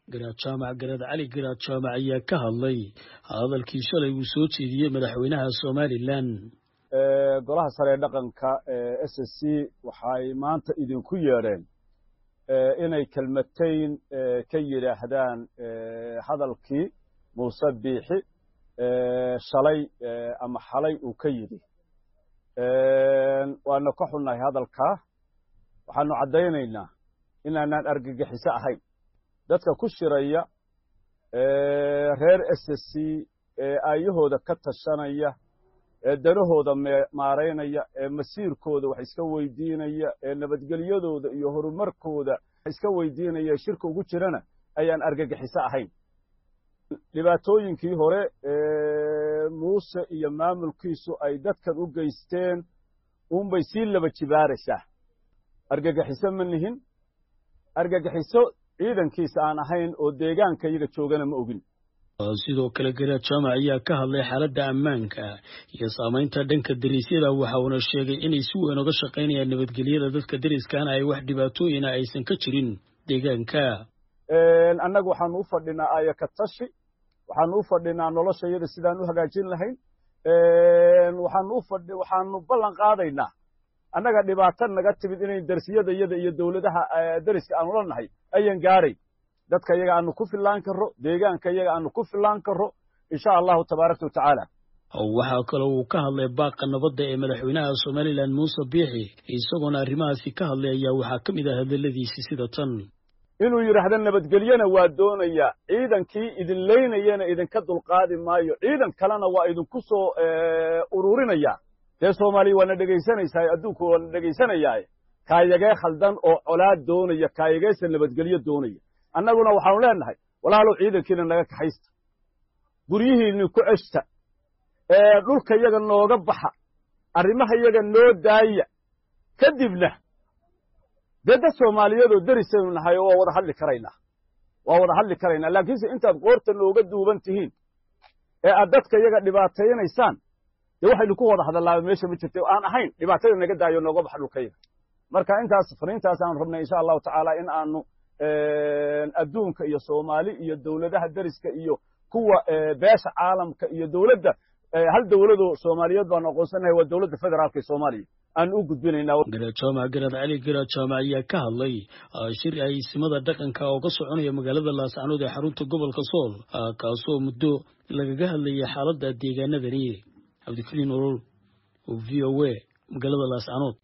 garaad jaamac garaad cali garaad jaamac ayaa ka hadlay hadalkii shalay uu soo jeediyey madaxweynaha somalilan golaha sare ee dhaqanka ee s s c waxay maanta idinku yeedheen inay kelmatayn ka yidhaahdaan hadalkii muuse biixi shalay ama xalay uu ka yidhi waana ka xunnahay hadalkaa waxaanu caddaynaynaa inaanaan argagixiso ahayn dadka ku shiraya reer s s c ee aayahooda ka tashanaya ee danahooda maaraynaya ee masiirkooda wax iska weydiinaya ee nabadgelyadooda iyo horumarkooda wax iska weydiinaya ee shirka ugu jirana ayaan argagixiso ahayn dhibaatooyinkii hore muuse iyo maamulkiisu ay dadkan u geysteen uunbay sii laba jibaaraysaa argagixiso ma nihin argagixiso ciidankiisa aan ahayn oo deegaanka iyaga joogana ma ogin sidoo kale garaad jaamac ayaa ka hadlay xaaladda ammaanka iyo saamaynta dhanka deriisyada waxa uuna sheegay inay si weyn uga shaqaynayaan nabadgelyada dadka deriskaana ay wax dhibaatooyina aysan ka jirin deegaanka annagu waxaanu u fadhinaa aayaka tashi waxaanu u fadhinaa nolosha iyada sidaan u hagaajin lahayn waxaanu u fadhi waxaanu ballan qaadaynaa annaga dhibaato naga timid inay dersiyada iyada iyo dowladaha deriska aanu la nahay ayan gaarayn dadka iyaga aanu ku fillaan karro deegaanka iyaga aanu ku fillaan karro insha allahu tabaaraka wa tacaala waxaa kaloo uu ka hadlay baaqa nabadda ee madaxweynaha somalilan muuse biixi isagoona arrimahaasi ka hadlay ayaa waxaa ka mid ah hadalladiisi sida tan inuu yidhaahdo nabadgelyana waa doonayaa ciidankii idin leynayana idinka dulqaadi maayo ciidan kalena waa idinku soo ururinaya dee soomaaliya waana dhegaysanaysaa adduunku waana dhegaysanayaaye kaayagee khaldan oo colaad doonaya kaayageesa nabadgelyo doonaya annaguna waxaanu leenahay walaalow ciidankiina naga kaxaysta guryihiinni ku ceshta dhulka yaga nooga baxa arrimaha yaga noo daaya kadibna dee dad soomaaliyeedoo derisaynu nahay waa wada hadli karaynaa waa wada hadli karaynaa laakiinse intaad qoorta nooga duuban tihiin ee aad dadka yaga dhibaataynaysaan dee waxaynu ku wada hadallaaba meesha ma jirta aan ahayn dhibaatada naga daayo nooga baxa dhulkayaga marka intaas fariintaas aanu rabnay insha allahu tacaala in aanu adduunka iyo soomaali iyo dowladaha deriska iyo kuwa beesha caalamka iyo dowladda hal dowladoo soomaaliyeed baanu aqoonsanahay waa dowladda federaalka ee soomaaliya aanu u gudbinaynaa garaad jaamac garaad cali garaad jaamac ayaa ka hadlay shir ay simada dhaqanka oo ka soconaya magaalada laascanood ee xarunta gobolka sool kaasoo muddo lagaga hadlayay xaaladda deegaanadani cabdikariin olol oo v o a magaalada laascanood